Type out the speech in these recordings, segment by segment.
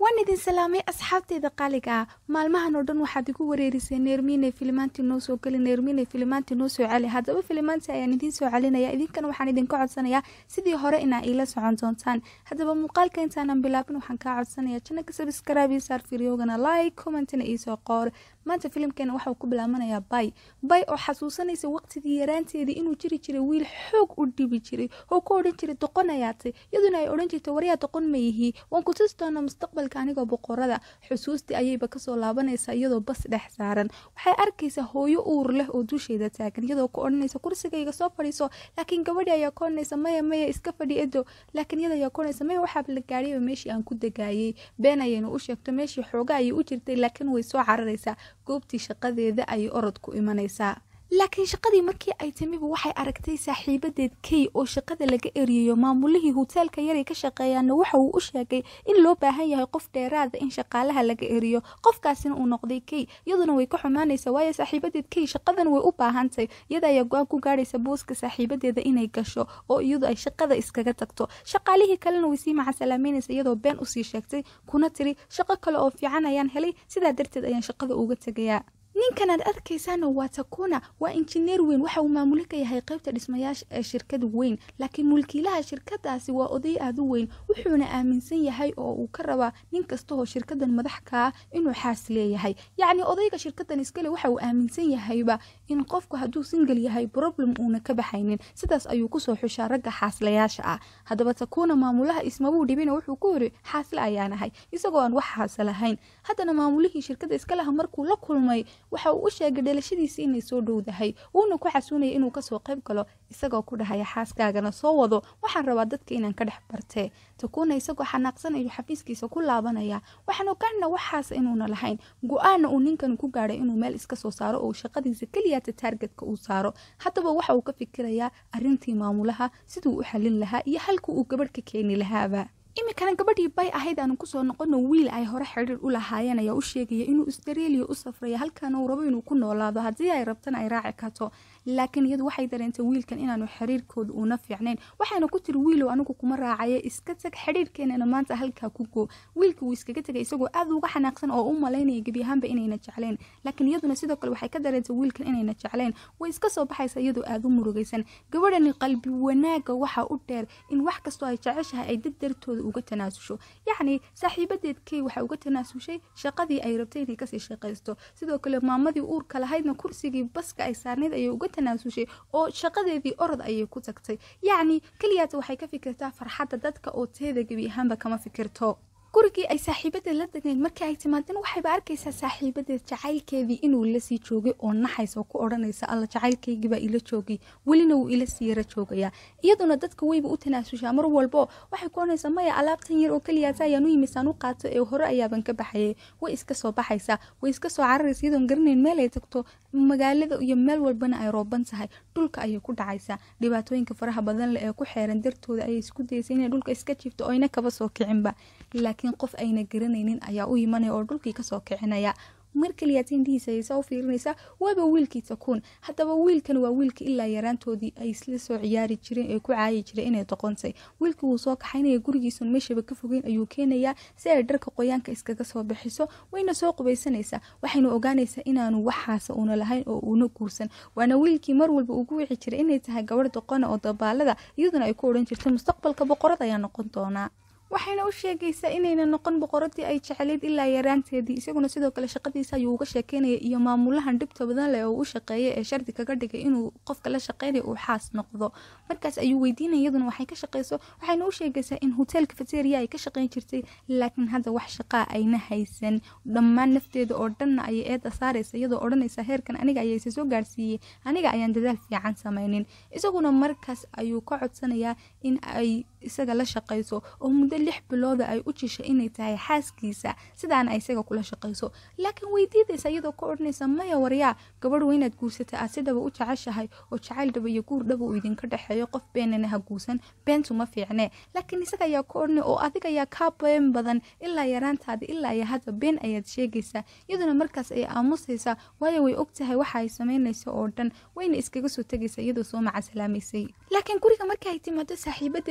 waan idin salaamay asxaabteyda qaaliga ah maalmahan oo dhan waxaad igu wareerisay neermiine filimaantii noo soo geli neermiine filimaantii noo soo celi haddaba filimaantii ayaan idiin soo celinaya idinkana waxaan idinka codsanayaa sidii hore inaa iila socon doontaan haddaba muuqaalka intaanan bilaabin waxaan kaa codsanaya janaka sabskraabi saar firyogana like commentina iisoo qoor maanta filimkeena waxauu ku bilaabanayaa bay bay oo xasuusanaysa waqtigii yaraanteedii inuu jiri jiray wiil xoog u dhibi jiray oo ku odhan jiray doqon ayaatay iyaduna ay odhan jirtay waryaa doqon ma yihii waan ku tusi doonaa mustaqbalka anigoo boqorada xusuustii ayayba kasoo laabanaysaa iyadoo bas dhex saaran waxay arkaysaa hooyo uur leh oo dusheeda taagan iyadoo ku odhanaysa kursigayga soo fadhiiso laakiin gabadhi ayaa ku odhanaysa maya maya iska fadhi edo laakiin iyada ayaa ku odhanaysa maya waxaaba la gaadhayba meeshii aan ku dagaayay been ayaynu u sheegto meeshii xooga ayay u jirtay laakiin way soo cararaysaa goobtii shaqadeeda ayay orod ku imanaysaa laakiin shaqadii markii ay timiba waxay aragtay saaxiibadeed key oo shaqada laga eriyayo maamulihii hoteelka yaray ka shaqeeyaana waxa uu u sheegay in loo baahan yahay qof dheeraada in shaqaalaha laga eriyo qofkaasina uu noqday key iyaduna way ka xumaanaysa waayo saaxiibadeed key shaqadan way u baahantay iyada ayaa go-aan ku gaadhaysa booska saaxiibadeeda inay gasho oo iyadu ay shaqada iskaga tagto shaqaalihii kalena way sii macasalaameynaysa iyadoo been usii sheegtay kuna tiri shaqo kale oo fiican ayaan helay sidaa darteed ayaan shaqada uga tegayaa ninkan aad arkaysaana waa takuna waa injineer weyn waxa uu maamuli ka yahay qaybta dhismayaasha ee shirkada weyn laakiin mulkiilaha shirkadaasi waa oday aad u weyn wuxuuna aaminsan yahay oo uu ka rabaa nin kastahoo shirkadan madax kaa inuu xaas leeyahay yacni odayga shirkadan iskale waxa uu aaminsan yahayba in qofku hadduu singal yahay problem uuna ka baxaynin sidaas ayuu kusoo xushaa ragga xaaslayaasha ah haddaba takuna maamulaha ismabuu dhibina wuxuu ku yiri xaasle ayaanahay isagoo aan wax xaasa lahayn haddana maamulihii shirkada iskalaha markuu la kulmay waxa uu u sheegay dhalashadiisii inay soo dhowdahay wuuna ku xasuunaya inuu kasoo qayb galo isagoo ku dhahaya xaaskaagana soo wado waxaan rabaa dadka inaan ka dhex bartee takuuna isagoo xanaaqsanayo xafiiskiisa ku laabanaya waxaan ogaana waxaas inuuna lahayn go-aana uu ninkan ku gaadhay inuu meel iska soo saaro oo shaqadiisa keliyaata taargetka uu saaro haddaba waxa uu ka fikirayaa arintii maamulaha siduu u xalin lahaa iyo halka uu gabadh ka keeni lahaaba iminkana gabadhii bay ahayd aanu kusoo noqono wiil ay hore xidhiir u lahaayeen ayaa u sheegaya inuu australia u safraya halkaana uu rabo inuu ku noolaado haddii ay rabtana ay raaci karto laakiin iyadu waxay dareentay wiilkan inaanu xiriirkooda uuna fiicnayn waxayna ku tiri wiilow anigu kuma raacaya iska tag xidhiirkeenana maanta halkaa ku go wiilka wuu iskaga tegay isagoo aad uga xanaaqsan oo u malaynaya gebi ahaanba inayna jeclayn laakiin iyaduna sidoo kale waxay ka dareentay wiilkan inayna jeclayn way iska soo baxaysa iyadoo aada u murugaysan gabadhani qalbi wanaaga waxaa u dheer in wax kastoo ay jeceshahay ay dad dartooda uga tanaasusho yacni saaxiibadeed key waxay uga tanaasushay shaqadii ay rabtay inay kasii shaqaysto sidoo kale maamadii uurka lahaydna kursigii baska ay saarnayd ayay uga tanaasushay oo shaqadeedii orod ayay ku tagtay yacni keliyaata waxay ka fikirtaa farxadda dadka oo teeda gebi ahaanba kama fikirto gurigii ay saaxiibadeed la degnayd markii ay timaadeen waxayba arkaysaa saaxiibadeed jacaylkeedii inuu ila sii joogay oo naxaysa oo ku odhanaysa alla jacaylkaygiibaa ila joogay welina wuu ila sii yara joogayaa iyaduna dadka weyba u tanaasushaa mar walbo waxay ku odhanaysaa maya alaabtan yar oo keliyaata ayaan u yimisaan u qaato ee hore ayaaban ka baxayay way iska soo baxaysaa way iska soo cararaysa iyadoon garanayn meel ay tagto magaalada iyo meel walbana ay rooban tahay dhulka ayay ku dhacaysaa dhibaatooyinka faraha badan leh ee ku xeeran dartooda ayay isku daysa inay dhulka iska jifto oyna kaba soo kicinba laakiin qof ayna garanaynin ayaa u imanaya oo dhulkii kasoo kicinaya mar kaliyaata indhihiisa ayaysaa u fiirinaysaa waaba wiilkii takuun haddaba wiilkan waa wiilka ilaa yaraantoodii ay isla soo ciyaari jireen ee ku caayi jiray inay doqontay wiilkii wuu soo kaxaynaya gurigiisun meeshaba ka fogeyn ayuu keenayaa si ay dharka qoyaanka iskaga soo bixiso wayna soo qubaysanaysaa waxayna ogaanaysaa inaanu waxaasa uuna lahayn oo uuna guursan waana wiilkii mar walba ugu wici jiray inay tahay gabadh doqona oo dabaalada iyaduna ay ku odhan jirtay mustaqbalka boqorad ayaa noqon doonaa waxayna u sheegaysaa inayna noqon boqoradii ay jeclayd ilaa yaraanteedii isaguna sidoo kale shaqadiisa ayuu uga sheekeynaya iyo maamulahan dhibta badan leh oo u shaqeeya ee shardi kaga dhigay inuu qofka la shaqeynaya uu xaas noqdo markaas ayuu weydiinaya iyaduna waxay ka shaqeyso waxayna u sheegaysaa in hotel cafeteria ay ka shaqeyn jirtay laakiin hadda wax shaqaa ayna haysan dhammaan nafteeda oo dhanna ayay eeda saaraysa iyadoo odhanaysa heerkan aniga ayayse soo gaarsiiyey aniga ayaan dadaal fiican samaynin isaguna markaas ayuu ka codsanayaa in ay isaga la shaqayso oo muddo lix bilooda ay u jisha inay tahay xaaskiisa sidaana ay isaga kula shaqayso laakiin weydiidaysa iyadoo ka odhanaysa maya waryaa gabadh weynaad guursata aad sidaba u jeceshahay oo jacayl dhaba iyo guur dhaba uu idinka dhexeeyo qof beenana ha guursan beentu ma fiicnee laakiin isaga ayaa ka odhanay oo adiga ayaa kaa been badan ilaa yaraantaada ilaa iyo hadda been ayaad sheegaysaa iyaduna markaas ay aamusaysaa waayo way og tahay waxa ay samaynayso oo dhan wayna iskaga soo tegaysa iyadoo soo macasalaameysay laakiin guriga marka ay timaado saaxiibadeed baruka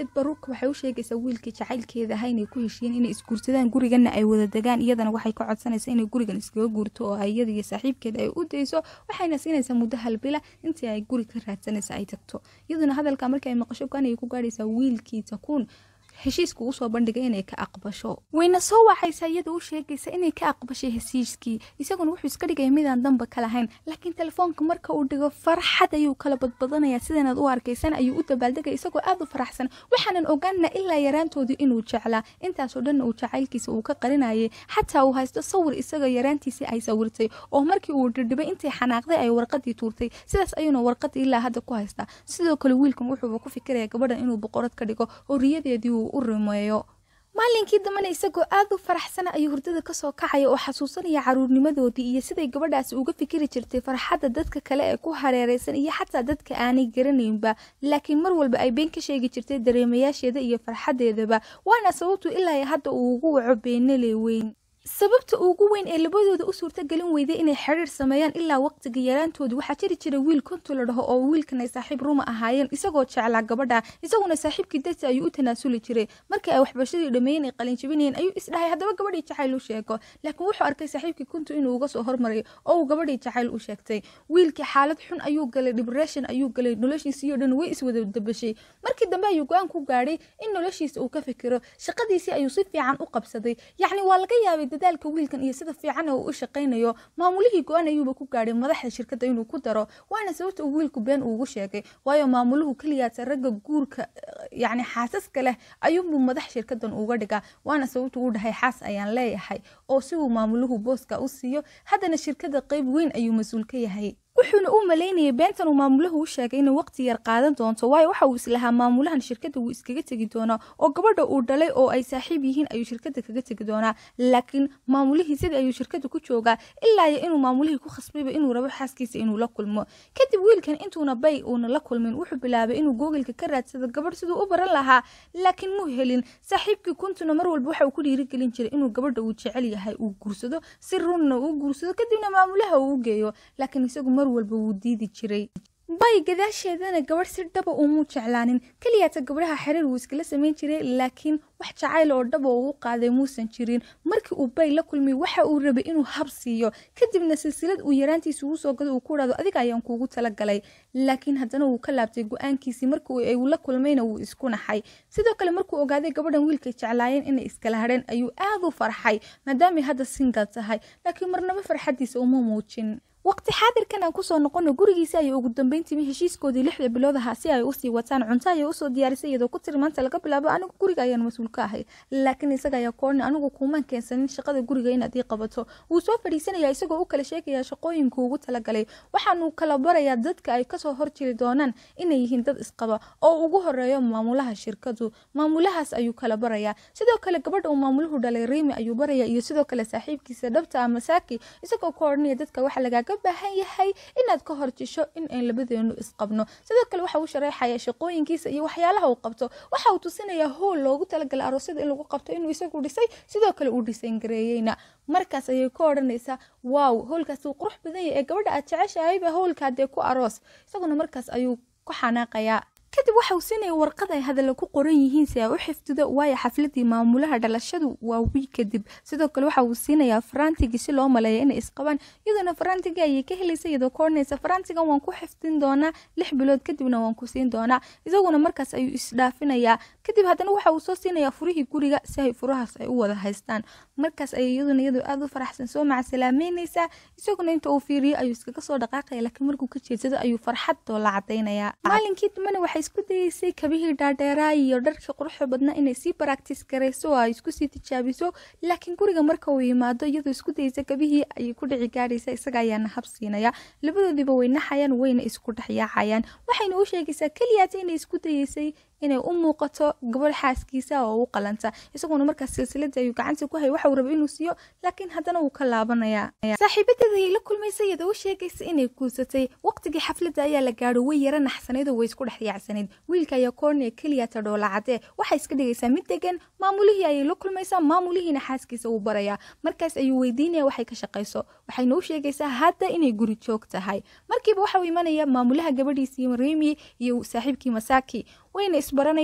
marka waxay u sheegaysaa wiilkii jacaylkeeda aha inay ku heshiiyeen inay isguursadaan gurigana ay wada degaan iyadana waxay ka codsanaysaa inay gurigan iskaga guurto oo iyada iyo saaxiibkeeda ay u dayso waxayna siinaysaa muddo halbila intii ay guri ka raadsanaysa ay tagto iyaduna hadalka markii ay maqasho go-aan ayay ku gaadhaysaa wiilkii takuun heshiiska ugu soo bandhigay inay ka aqbasho wayna soo wacaysaa iyada u sheegaysa inay ka aqbashay heshiiskii isaguna wuxuu iska dhigaya midaan danba ka lahayn laakiin telefoonka marka uu dhigo farxad ayuu kala badbadanayaa sidanaad u arkaysan ayuu u dabaaldegaya isagoo aad u faraxsan waxaanan ogaanna ilaa yaraantoodii inuu jeclaa intaasoo dhanna uu jacaylkiisa uu ka qarinayay xataa uu haysto sawir isaga yaraantiisii ay sawirtay oo markii uu dhidhibay intay xanaaqday ay warqadii tuurtay sidaas ayuuna warqadii ilaa hadda ku haystaa sidoo kale wiilkan wuxuuba ku fikiraya gabadhan inuu boqorad ka dhigo oo riyadeedii uu u rumeeyo maalinkii dambena isagoo aad u faraxsana ayuu hurdada kasoo kacaya oo xasuusanaya caruurnimadoodii iyo siday gabadhaasi uga fikiri jirtay farxadda dadka kale ee ku hareereysan iyo xataa dadka aanay garanaynba laakiin mar walba ay been ka sheegi jirtay dareemayaasheeda iyo farxadeedaba waana sababtu ilaa hadda uu ugu waco beenale weyn sababta ugu weyn ee labadooda u suurtagelin weyday inay xiriir sameeyaan ilaa waqtiga yaraantooda waxaa jiri jira wiil konto la dhaho oo wiilkan ay saaxiib ruma ahaayeen isagoo jeclaa gabadha isaguna saaxiibkii darti ayuu u tanaasuli jiray markii ay waxbarashadii dhammeeyeen ay qalinjabinayeen ayuu isdhahay haddaba gabadhii jacayl u sheego laakiin wuxuu arkay saaxiibkii konto inuu uga soo hormaray oo uu gabadhii jacayl u sheegtay wiilkii xaalad xun ayuu galay depression ayuu galay noloshiisii oo dhan way iswada dabashay markii dambe ayuu go-aan ku gaadhay in noloshiisa uu ka fikiro shaqadiisii ayuu si fiican u qabsaday yacni waa laga yaabay dadaalka wiilkan iyo sida fiican uu u shaqaynayo maamulihii go-aan ayuuba ku gaadhay madaxda shirkadda inuu ku daro waana sababta uu wiilku been uugu sheegay waayo maamuluhu keliyaasa ragga guurka yacni xaasaska leh ayuunbuu madax shirkadan uga dhigaa waana sababta uu dhahay xaas ayaan leeyahay oo si uu maamuluhu booska u siiyo haddana shirkadda qeyb weyn ayuu mas-uul ka yahay wuxuuna u malaynayay beentan uu maamulahu u sheegay inay waqti yar qaadan doonto waayo waxa uu islahaa maamulahan shirkadda wuu iskaga tegi doonaa oo gabadha uu dhalay oo ay saaxiib yihiin ayuu shirkadda kaga tegi doonaa laakiin maamulihii sidii ayuu shirkadda ku joogaa ilaa iyo inuu maamulihii ku khasbayba inuu rabo xaaskiisa inuu la kulmo kadib wiilkan intuuna bay uuna la kulmin wuxuu bilaabay inuu googilka ka raadsado gabadh siduu u baran lahaa laakiin muu helin saaxiibkii kuntuna mar walba waxa uu ku dhiirigelin jiray inuu gabadha uu jecel yahay uu guursado si runna uu guursado kadibna maamulaha uu u geeyo laakiin isagu mar walba wuu diidi jiray bay gadaasheedana gabadh si dhaba umuu jeclaanin keliyaata gabdhaha xiriir wuu iskala samayn jiray laakiin wax jacayl oo dhaba uu qaaday muusan jirin markii uu bay la kulmay waxa uu rabay inuu hab siiyo kadibna silsilad uu yaraantiisa ugu soo gado uu ku dhahdo adiga ayaan kuugu talagalay laakiin haddana wuu ka laabtay go-aankiisii markii uu la kulmayna wuu isku naxay sidoo kale markuu ogaaday gabadhan wiilkay jeclaayeen inay iskala hadheen ayuu aad u farxay maadaamay hadda singal tahay laakiin marnaba farxadiisa uma muujin waqti xaadirkan aan kusoo noqono gurigiisa ayay ugu dambeyn timi heshiiskoodii lixda bilood ahaa si ay usii wataan cunto ayay usoo diyaarisay iyadoo ku tiri maanta laga bilaabo anigu guriga ayaan mas-uul ka ahay laakiin isaga ayaa koorni anigu kuumaan keensanin shaqada guriga inaad ii qabato wuu soo fadhiisanaya isagoo u kala sheegaya shaqooyinka ugu talagalay waxaanu kala barayaa dadka ay kasoo horjiri doonaan inay yihiin dad isqaba oo ugu horeeyo maamulaha shirkadu maamulahaas ayuu kala barayaa sidoo kale gabadha uu maamuluhu dhalay riimi ayuu baraya iyo sidoo kale saaxiibkiisa dhabta ama saaki isagoo ka odhanaya dadka waxa lagaaga baahan yahay inaad ka horjisho in aan labadeenu isqabno sidoo kale waxa uu shareexaya shaqooyinkiisa iyo waxyaalaha uu qabto waxa uu tusinayaa hool loogu talagalay aroosyada in lagu qabto inuu isagu dhisay sidoo kale uu dhisayn gareeyeyna markaas ayay ka odhanaysaa waaw hoolkaas uu qurux badan yahay ee gabadha aad jeceshahayba hoolkaa dee ku aroos isaguna markaas ayuu ku xanaaqayaa kadib waxa uu siinaya warqad ay hadalla ku qoran yihiin si ay u xifdido waayo xafladii maamulaha dhalashadu waa wiig kadib sidoo kale waxa uu siinayaa farantigii si loo maleeya inay isqabaan iyadoona farantigii ayay ka helaysa iyadoo ka odhanaysa farantigan waan ku xifdin doonaa lix bilood kadibna waan ku siin doonaa isaguna markaas ayuu isdhaafinayaa kadib haddana waxa uu soo siinayaa furihii guriga si ay furahaas ay u wada haystaan markaas ayay iyaduna iyadoo aada u faraxsan soo macasalaameynaysaa isaguna inta uu fiiriyo ayuu iskaga soo dhaqaaqaya laakiin markuu ka jeedsado ayuu farxadoo la cadaynayaa maalinkii dambena waxay isku dayeysay kabihii dhaadheeraa iyo dharkii quruxda badnaa inay sii baraktis garayso oo ay isku sii tijaabiso laakiin guriga marka uu yimaado iyadoo isku dayeysa kabihii ayay ku dhici gaadhaysa isaga ayaana hab siinaya labadoodiiba way naxayaan wayna isku dhexyaacayaan waxayna u sheegaysaa keliyaata inay isku dayeysay inay u muuqato gabadh xaaskiisa oo u qalanta isaguna markaas silsiladii ayuu gacanta ku hayay waxa uu rabay inuu siiyo laakiin haddana wuu ka laabanayaa saaxiibadeeda ayay la kulmaysa iyadoo u sheegaysa inay guursatay waqtigii xafladda ayaa la gaadho way yara naxsanayd oo way isku dhex yaacsanayd wiilka ayaa koorniya keliyata dhoola cadee waxay iska dhigaysaa mid degan maamulihii ayay la kulmaysaa maamulihiina xaaskiisa uu barayaa markaas ayuu weydiinaya waxay ka shaqayso waxayna u sheegaysaa hadda inay guri joog tahay markiiba waxa uu imanaya maamulaha gabadhiisii mariimi iyo saaxiibkii masaaki wayna isbaranayaan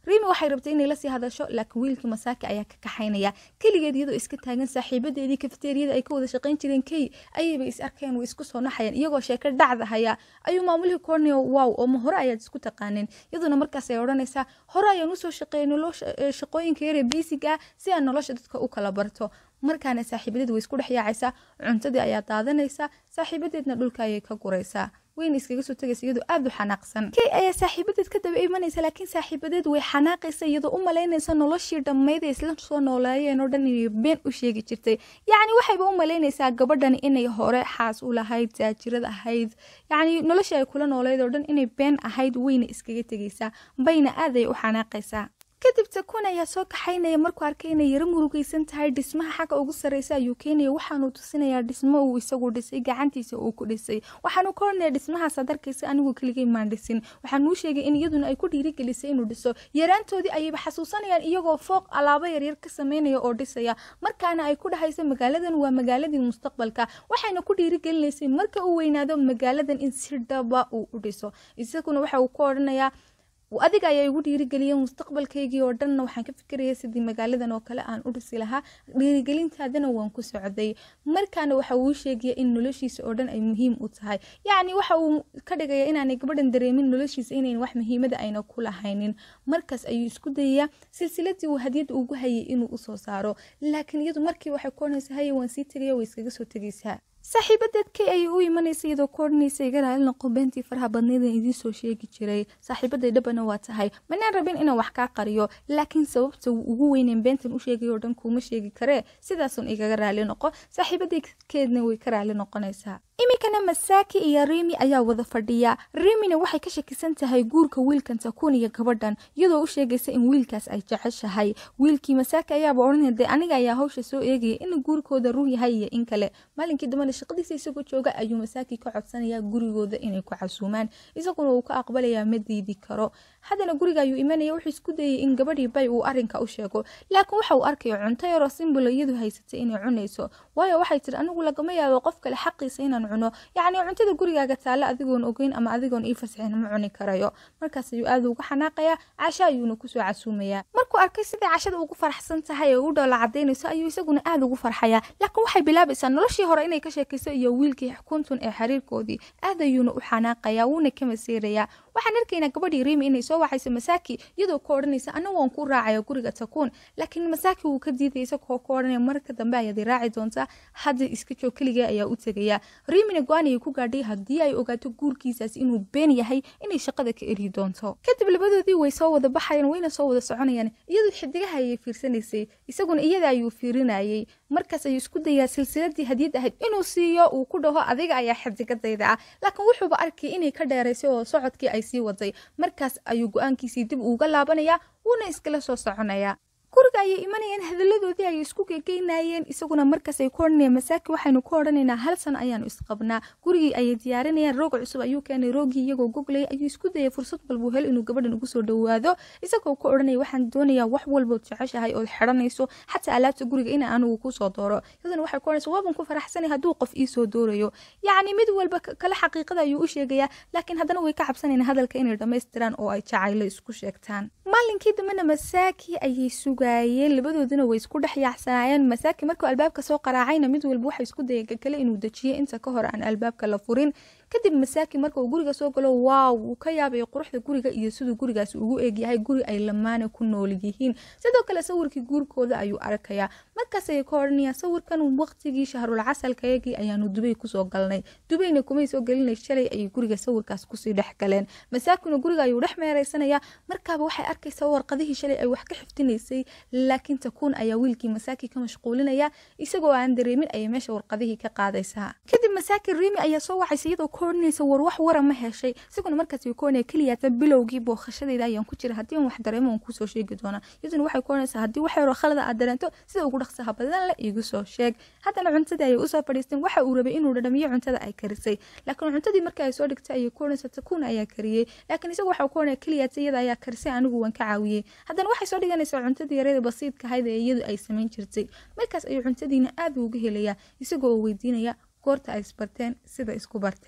riimi waxay rabtay inay lasii hadasho laakiin wiilkii masaaki ayaa ka kaxaynaya keligeed iyadoo iska taagan saaxiibadeedii kafeteriyada ay ka wada shaqayn jireen key ayayba is arkeen way isku soo naxayeen iyagoo sheeko dhacda haya ayuu maamulihii korneo wow oo ma hore ayaad isku taqaaneen iyaduna markaas ay odhanaysaa hore ayaan usoo shaqeeyay nolosha shaqooyinka yaree biisiga ah si aan nolosha dadka u kala barto markaana saaxiibadeed way isku dhex yaacaysaa cuntadii ayaa daadanaysaa saaxiibadeedna dhulka ayay ka guraysaa wayna iskaga soo tagaysa iyadoo aada u xanaaqsan key ayaa saaxiibadeed ka daba imanaysa laakiin saaxiibadeed way xanaaqaysa iyadoo u malaynaysa noloshii dhammayd ee isla soo nooleeyeen oo dhan inay been u sheegi jirtay yacni waxayba u malaynaysaa gabadhani inay hore xaas u lahayd taajirad ahayd yacni noloshii ay kula nooleyd oo dhan inay been ahayd wayna iskaga tegaysaa bayna aad ay u xanaaqaysaa kadib takun ayaa soo kaxaynaya markuu arkay inay yaro murugaysan tahay dhismaha xagga ugu sarreysa ayuu keenaya waxaanuu tusinayaa dhismo uu isagu dhisay gacantiisa uu ku dhisay waxaanu ka hornaya dhismahaas aad arkaysa anigu keligay maan dhisin waxaanuu sheegay in iyaduna ay ku dhiirigelisay inuu dhiso yaraantoodii ayayba xasuusanayaan iyagoo fooq alaabo yaryar ka sameynaya oo dhisaya markaana ay ku dhahaysa magaaladan waa magaaladii mustaqbalka waxayna ku dhiirigelinaysay marka uu weynaado magaaladan in si dhaba uu u dhiso isaguna waxa uu ku odhanayaa adiga ayaa igu dhiirigeliyay mustaqbalkaygii oo dhanna waxaan ka fikiraya sidii magaaladan oo kale aan u dhisi lahaa dhiirigelintaadana waan ku socday markaana waxa uu sheegaya in noloshiisa oo dhan ay muhiim u tahay yacni waxa uu ka dhigaya inaanay gabadhan dareemin noloshiisa inayn wax muhiimada ayna ku lahaynin markaas ayuu isku dayayaa silsiladii uu hadiyad ugu hayay inuu usoo saaro laakiin iyadu markii waxay ku odhanaysa haye waan sii tegaya way iskaga soo tegaysaa saaxiibadeed kay ayay u imanaysa iyadoo ku odhanaysa iga raalinoqo beentii faraha badneedan idiin soo sheegi jiray saaxiibaday dhabana waa tahay manaan rabin inaan wax kaa qariyo laakiin sababta uu ugu weyneyn beentan u sheegay oo dhan kuuma sheegi karee sidaasun igaga raali noqo saaxiibadeedkeedna way ka raali noqonaysaa iminkana masaaki iyo riimi ayaa wada fadhiya riimina waxay ka shakisan tahay guurka wiilkan takuun iyo gabadhan iyadoo u sheegaysa in wiilkaas ay jeceshahay wiilkii masaaki ayaaba odhanaya dee aniga ayaa hawsha soo eegaya in guurkooda run yahay iyo in kale maalinkii dambana shaqadiisa isagoo jooga ayuu masaaki ka codsanayaa gurigooda inay ku casuumaan isaguna uu ka aqbalayaa ma diidi karo haddana guriga ayuu imanaya wuxuu isku dayay in gabadhii bay uu arrinka u sheego laakiin waxa uu arkaya cunto yaroo simbula iyadu haysatay inay cunayso waayo waxay tiri anigu lagama yaabo qof kale xaqiisa inaan cuno yacni cuntada gurigaaga taale adigoon ogeyn ama adigoon ii fasixin ma cuni karayo markaas ayuu aada uga xanaaqayaa casho ayuuna kusoo casuumayaa markuu arkay siday cashada ugu faraxsan tahay ee u dhoola cadaynayso ayuu isaguna aada ugu farxayaa laakiin waxay bilaabaysaa noloshii hore inay ka sheekayso iyo wiilkii xukuntun ee xiriirkoodii aad ayuuna u xanaaqayaa wuuna ka masiirayaa waxaan arkaynaa gabadhii riimi inay soo waxayso masaaki iyadoo ku odhanaysa ana waan ku raacaya guriga takuun laakiin masaaki wuu ka diidaya isagoo ku odhanaya marka dambe ayaad i raaci doontaa hadda iska joog keligee ayaa u tegaya riimina go-aan ayay ku gaadhay haddii ay ogaato guurkiisaas inuu been yahay inay shaqada ka eri doonto kadib labadoodii way soo wada baxayaan wayna soo wada soconayaan iyadu xidigaha ayay fiirsanaysay isaguna iyada ayuu fiirinayay markaas ayuu isku dayaa silsiladii hadiyad ahayd inuu siiyo uu ku dhaho adiga ayaa xidigadayda ah laakiin wuxuuba arkay inay ka dheeraysay oo socodkii ay sii waday markaas ayuu go-aankiisii dib uga laabanayaa wuuna iskala soo soconayaa guriga ayay imanayeen hadalladoodii ayay isku gegeynayeen isaguna markaas ay ku odhanayeen masaaki waxaynu ku odhanaynaa hal sano ayaanu isqabnaa gurigii ayay diyaarinayaan roog cusub ayuu keenay roogii iyagoo goglaya ayuu isku dayay fursad walbuu hel inuu gabadhan ugu soo dhowaado isagoo ku odhanaya waxaan doonayaa wax walbood jeceshahay ood xidhanayso xataa alaabta guriga in anugu kusoo dooro iyaduna waxay ku odhanaysa waaban ku faraxsanay hadduu qof ii soo doorayo yacni mid walba kale xaqiiqada ayuu u sheegayaa laakiin haddana way ka cabsanayn hadalka inay dhammaystiraan oo ay jacaylo isku sheegtaan maalinkii dambena masaaki ayay sugaayeen labadooduna way isku dhex yaacsanaayeen masaaki markuu albaabka soo qaraacayna mid walba waxa isku dayay kakale inuu dejiyo inta ka hor aan albaabka la furin kadib masaaki marka uu guriga soo galo waaw wuu ka yaabay quruxda guriga iyo siduu gurigaasi ugu eegyahay guri ay lamaana ku nool yihiin sidoo kale sawirkii guurkooda ayuu arkayaa markaas ayay ka odhanayaan sawirkan waqtigii shahrul casalkayagii ayaanu dubay kusoo galnay dubayna kumay soo gelinay shalay ayay guriga sawirkaas kusii dhex galeen masaakina guriga ayuu dhex meeraysanayaa markaaba waxay arkaysaa warqadihii shalay ay wax ka xiftinaysay laakiin takuun ayaa wiilkii masaaki ka mashquulinaya isagoo aan dareemin ayay meesha warqadihii ka qaadaysaa kadib masaaki riimi ayaa soo wacaysa iyadoo ka odhanaysa war wax wara ma heshay isaguna markaas way ku odhanaya keliyaata bilowgii bookhashadayda ayaan ku jira haddii aan wax dareemo aan kuusoo sheegi doonaa iyaduna waxay ku odhanaysaa haddii wax yaroo khalada aad dareento sida ugu dhaqsaha badan la iigu soo sheeg haddana cuntadii ayay usoo fadhiisteen waxa uu rabay inuu dhadhamiyo cuntada ay karisay laakiin cuntadii markii ay soo dhigtay ayay ku odhanaysaa takuun ayaa kariyey laakiin isagu waxa uu ku odhanaya keliyaata iyada ayaa karisay anigu waan ka caawiyey haddana waxay soo dhiganaysaa cuntadii yareeda basiidka ahayd ee iyadu ay samayn jirtay markaas ayuu cuntadiina aad uga helayaa isagoo oo weydiinaya goorta ay isbarteen sida isku barteen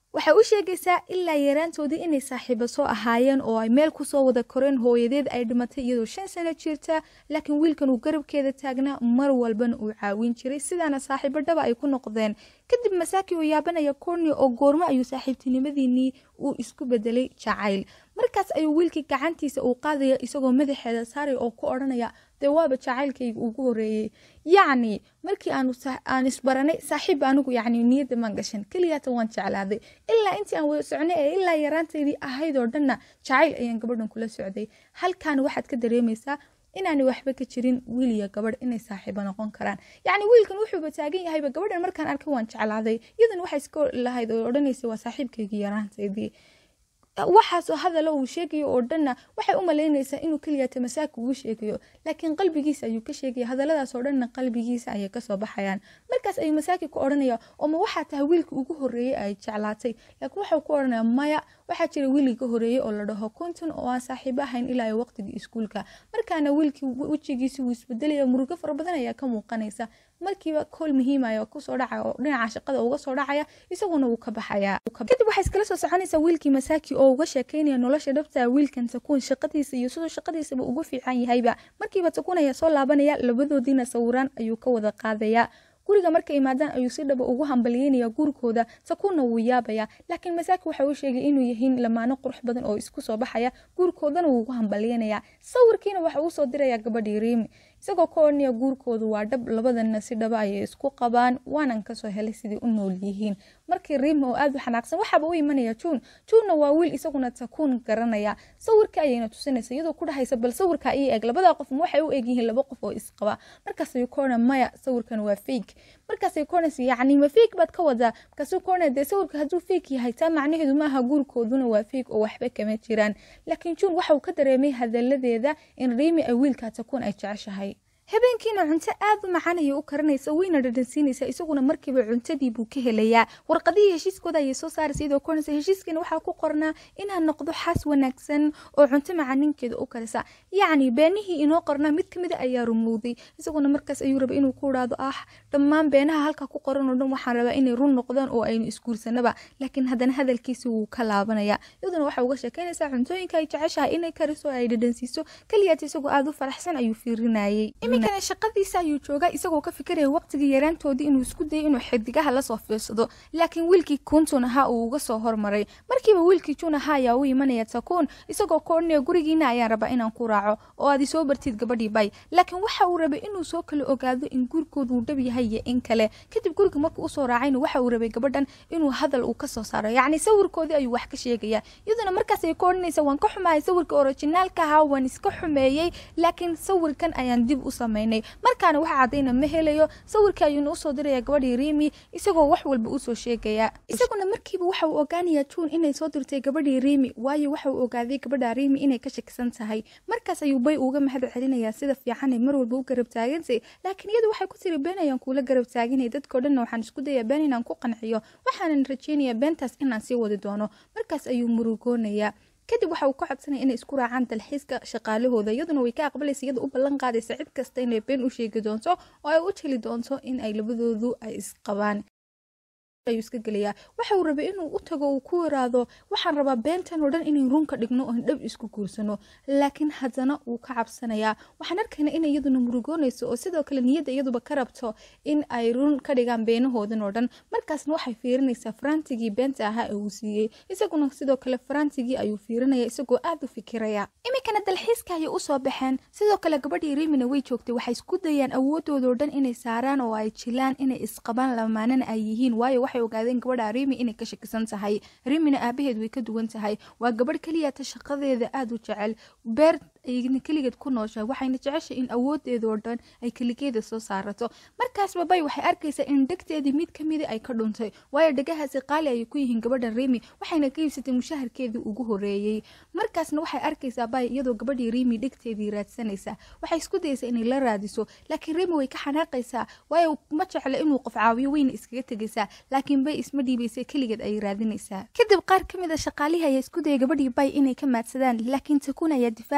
waxay u sheegaysaa ilaa yaraantoodii inay saaxiibo soo ahaayeen oo ay meel kusoo wada koreen hooyadeed ay dhimatay iyadoo shan sano jirta laakiin wiilkan uu garabkeeda taagnaa mar walbana uu caawin jiray sidaana saaxiibo dhaba ay ku noqdeen kadib masaaki oo yaabanaya cornio oo goormo ayuu saaxiibtinimadiinii uu isku bedelay jacayl markaas ayuu wiilkii gacantiisa uu qaadaya isagoo madaxeeda saaraya oo ku odhanaya dee waaba jacaylkayga ugu horeeyey yacni markii aan isbaranay saaxiib anigu yacni niyadda maan gashan keliyaata waan jeclaaday ilaa intii aan wada socnay ee ilaa yaraantaydii ahayd oo dhanna jacayl ayaan gabadhan kula socday halkaana waxaad ka dareemaysaa inaanay waxba ka jirin wiil iyo gabadh inay saaxiibo noqon karaan yacni wiilkan wuxuuba taagan yahayba gabadhan markaan arkay waan jeclaaday iyadan waxay iska lahayd oo odhanaysa waa saaxiibkaygii yaraantaydii waxaasoo hadala uu sheegayo oo dhanna waxay u malaynaysaa inuu keliyaata masaaka ugu sheegayo laakiin qalbigiisa ayuu ka sheegaya hadaladaas oo dhanna qalbigiisa ayay kasoo baxayaan markaas ayuu masaaki ku odhanaya ooma waxaa tahay wiilkii ugu horeeyey ay jeclaatay laakiin waxau ku odhanaya maya waxaa jira wiilii ka horeeyey oo la dhaho konton oo aan saaxiibo ahayn ilaa waqtigii iskuulka markaana wiilkii wejigiisi wuu isbedelaya murugo fara badan ayaa ka muuqanaysa markiiba kool muhiimaya kusoo dhacaya oo dhinaca shaqada uga soo dhacaya isaguna wuu ka baxaya kadib waxay iskala soo soconaysaa wiilkii masaaki oo uga sheekeynaya nolosha dhabta wiilkan takuun shaqadiisa iyo sidoo shaqadiisaba ugu fiican yahayba markiiba takuun ayaa soo laabanaya labadoodiina sawiraan ayuu ka wada qaadaya guriga markay imaadaan ayuu si dhaba ugu hambalyeynaya gurigooda takuunna wuu yaabaya laakiin masaaki waxa uu sheegay inuu yahiin lamaano qurux badan oo isku soo baxaya gurikoodana wuu ugu hambalyeynaya sawirkiina waxa uu soo diraya gabadhii riimi isagoo ka odhanaya guurkoodu waa dhab labadanna si dhaba ayay isku qabaan waanan kasoo helay sidii u nool yihiin markii riimi oo aada u xanaaqsan waxaaba u imanaya juun juunna waa wiil isaguna takuun garanaya sawirka ayayna tusinaysa iyadoo ku dhahaysa bal sawirka ii eg labadaa qof ma waxay u eg yihiin laba qof oo isqaba markaas ayuu ka odhana maya sawirkan waa fake markaasay koonaysa yacni ma fake baad ka wadaa markaasuu koonaya dee sawirka hadduu fake yahay taa macnaheedu maaha guurkooduna waa fake oo waxba kama jiraan laakiin juun waxa uu ka dareemay hadaladeeda in riimi ay wiilka takuun ay jeceshahay habeenkiina cunto aada u macaan ayay u karanaysa wayna dhadhansiinaysa isaguna markiiba cuntadii buu ka helayaa warqadihii heshiiskooda ayay soo saaraysa iyadoo koonaysa heshiiskiina waxaa ku qornaa inaan noqdo xaas wanaagsan oo cunto macaninkeeda u karisa yacni beenihii inoo qornaa mid kamida ayaa rumowday isaguna markaas ayuu rabay inuu ku idhaahdo ah dhammaan beenaha halka ku qoran oo dhan waxaan rabaa inay run noqdaan oo aynu isguursanaba laakiin haddana hadalkiisi wuu ka laabanaya iyaduna waxa uga sheekeynaysaa cuntooyinka ay jeceshahay inay kariso oo ay dhadhansiiso keliyaat isagoo aada u faraxsan ayuu fiirinayay iminkana shaqadiisa ayuu joogaa isagoo ka fikiraya waqtigii yaraantoodii inuu isku dayay inuu xidigaha lasoo fiirsado laakiin wiilkii kuuntun ahaa uu uga soo hormaray markiiba wiilkii juun ahaa ayaa u imanaya takuun isagoo ka odhanaya gurigiina ayaan rabaa inaan ku raaco oo aad isoo bartid gabadhii bay laakiin waxa uu rabay inuu soo kala ogaado in gurigoodu uu dhab yahay iyo in kale kadib guriga markuu usoo raacayna waxa uu rabay gabadhan inuu hadal uu kasoo saaro yacni sawirkoodii ayuu wax ka sheegaya iyaduna markaas ay ka odhanaysa waan ka xumahay sawirka orijinaalka ahaa waan iska xumeeyey laakiin sawirkan ayaan dib u samaynay markaana waxa caddayna ma helayo sawirkii ayuuna usoo diraya gabadhii riimi isagoo wax walba usoo sheegaya isaguna markiiba waxa uu ogaanaya juun inay soo dirtay gabadhii riimi waayo waxa uu ogaaday gabadha riimi inay ka shakisan tahay markaas ayuu bay uga mahad celinaya sida fiican ay mar walba u garab taagantay laakiin iyadu waxay ku tiri been ayaan kuula garab taaganay dadkao dhanna waxaan isku dayaa been inaan ku qanciyo waxaanan rajeynaya beentaas inaan sii wadi doono markaas ayuu murugoonaya kadib waxa uu ka codsanaya inay isku raacaan dalxiiska shaqaalahooda iyaduna way ka aqbalaysa iyada u ballan qaadaysa cid kasta inay been u sheegi doonto oo ay u jeli doonto in ay labadoodu ay isqabaan ayuu iska gelayaa waxa uu rabay inuu u tago uu ku iraado waxaan rabaa beentan oo dhan inayn run ka dhigno oon dhab isku guursano laakiin haddana wuu ka cabsanayaa waxaan arkayna in iyaduna murugoonayso oo sidoo kale niyadda iyaduba ka rabto in ay run ka dhigaan beenahoodan oo dhan markaasna waxay fiirinaysaa farantigii beenta ahaa ee uu siiyey isaguna sidoo kale farantigii ayuu fiirinaya isagoo aada u fikiraya iminkana dalxiiska ayay usoo baxeen sidoo kale gabadhii riimina way joogtay waxay isku dayaan awoodoodaoo dhan inay saaraan oo ay jilaan inay isqabaan lamaanana ay yihiin waayo waxay ogaadeen gabadha riimi inay ka shakisan tahay riimina aabaheed way ka duwan tahay waa gabadh keliyata shaqadeeda aada u jecel beer ayna keligeed ku nooshahay waxayna jeceshay in awoodeeda oo dhan ay keligeeda soo saarato markaasba bay waxay arkaysaa in dhegteedii mid kamida ay ka dhuntay waayo dhegahaasi qaali ayay ku yihiin gabadhan riimi waxayna ka iibsatay mushaharkeedii ugu horeeyey markaasna waxay arkaysaa bay iyadoo gabadhii riimi dhegteedii raadsanaysa waxay isku dayaysaa inay la raadiso laakiin riimi way ka xanaaqaysaa waayo ma jecla inuu qof caawiyo wayna iskaga tegaysaa laakiin bay isma dhiibaysa keligeed ayay raadinaysaa kadib qaar ka mid a shaqaalihii ayaa isku dayay gabadhii bay inay ka maadsadaan laakiin takuun ayaa difaacaya isagoo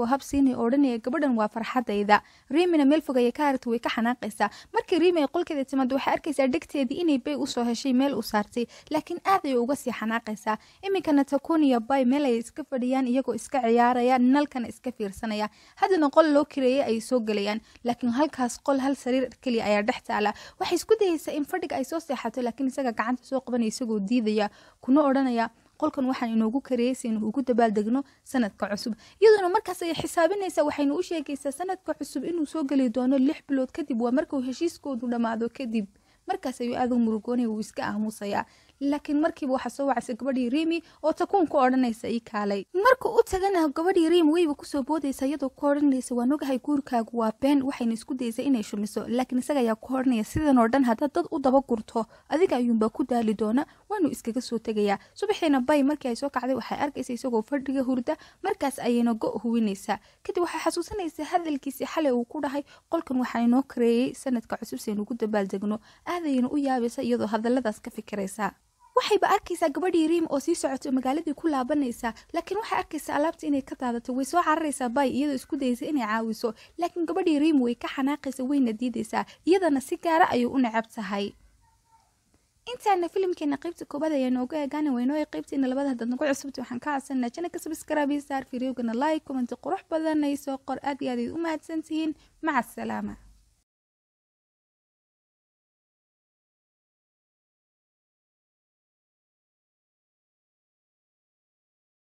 isagoo hab siinaya oo odhanaya gabadhan waa farxadayda riimina meel fogaya ka haragta way ka xanaaqaysaa markii riimi ay qolkeeda timaado waxay arkaysaa dhegteedii inay bay usoo heshay meel u saartay laakiin aad ayay uga sii xanaaqaysaa iminkana takuniya bay meel ay iska fadhiyaan iyagoo iska ciyaaraya nalkana iska fiirsanaya haddana qol loo kireeyay ayay soo gelayaan laakiin halkaas qol hal sariir keliya ayaa dhex taala waxay isku dayaysaa in fadhiga ay soo seexato laakiin isaga gacanta soo qabanaya isagoo diidaya kuna odhanaya qolkan waxaan inoogu kareeyaysa inuu ugu dabaaldegno sanadka cusub iyadoona markaas ayay xisaabinaysaa waxayna u sheegaysaa sanadka cusub inuu soo geli doono lix bilood kadib waa markuu heshiiskoodu dhammaado kadib markaas ayuu aad u murugoonaya wuu iska aamusayaa laakiin markiiba waxaa soo wacaysa gabadhii riimi oo takuun ku odhanaysa ii kaalay marka u tagana gabadhii riimi weyba kusoo boodaysa iyadoo ku odhanaysa waan ogahay guurkaagu waa been waxayna isku daysa inay shumiso laakiin isaga ayaa ku odhanaya sidan oo dhan haddaad dad u daba gurto adiga ayuunbaa ku daali doona waanu iskaga soo tegayaa subaxiina bay markii ay soo kacday waxay arkaysa isagoo fadhiga hurda markaas ayayna go huwinaysaa kadib waxay xasuusanaysaa hadalkiisii xalay uu ku dhahay qolkan waxaa inoo kareeyey sanadka cusub saynu ugu dabaaldegno aadayna u yaabaysa iyadoo hadalladaas ka fikiraysa waxayba arkaysaa gabadhii riim oo sii socoto magaaladii ku laabanaysaa laakiin waxay arkaysaa alaabta inay ka daadato way soo cararaysaa bay iyadoo isku dayaysa inay caawiso laakiin gabadhii riim way ka xanaaqaysa wayna diidaysaa iyadana si gaara ayuu u necab tahay intaana filimkeena qaybta koobaad ayaa nooga eegaana waynoo qaybteena labada haddaad nagu cusubta waxaan ka codsanaa janaka sabskraabi saar fideogana like commenti qurux badan ay soo qor aad iyo aad ayd u mahadsantihiin maca asalaama